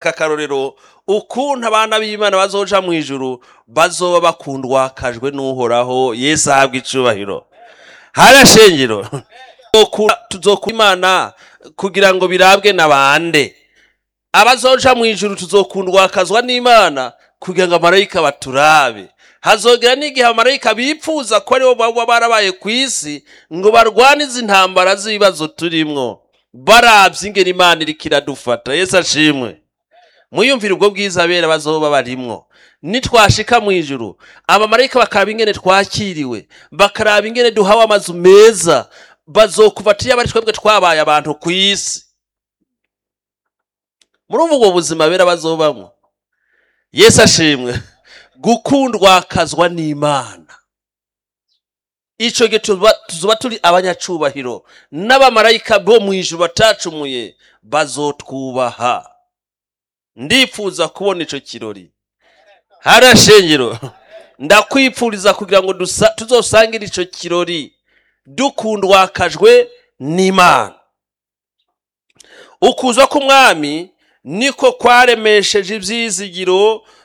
aka karorero ukuntu abana b'imana bazoja mu ijuru bazoba bakundwakajwe n'uhoraho yesu ahabwa icubahiro hariya shengero tuzokura imana kugira ngo birabwe na bande abazoja mu ijuru tuzokundwakazwa n'imana kugira ngo amarayika baturabe hazogera n'igihe abamarayika bipfuza ko aribo baba barabaye ku isi ngo barwane izi ntambara z'ibibazo turimwo barabye ingeri imana iriko iradufata yesu ashimwe mwiyumvire ubwo bwiza abera bazoba barimwo nitwashika mu ijuru abamarayika bakaraba ingene twakiriwe bakaraba ingene duhawe amazu meza bazokufata iyo bari twebwe twabaye abantu ku isi murumva ubwo buzima bera bazobamwo yesu ashimwe gukundwakazwa n'imana ico gihe tuzoba turi abanyacubahiro n'abamarayika bo mu ijuru batacumuye bazotwubaha ndifuza kubona ico kirori hariya shengero ndakwipfuriza kugira ngo tuzosangire ico kirori dukundwakajwe n'imana ukuza k'umwami niko kwaremesheje ibyizigiro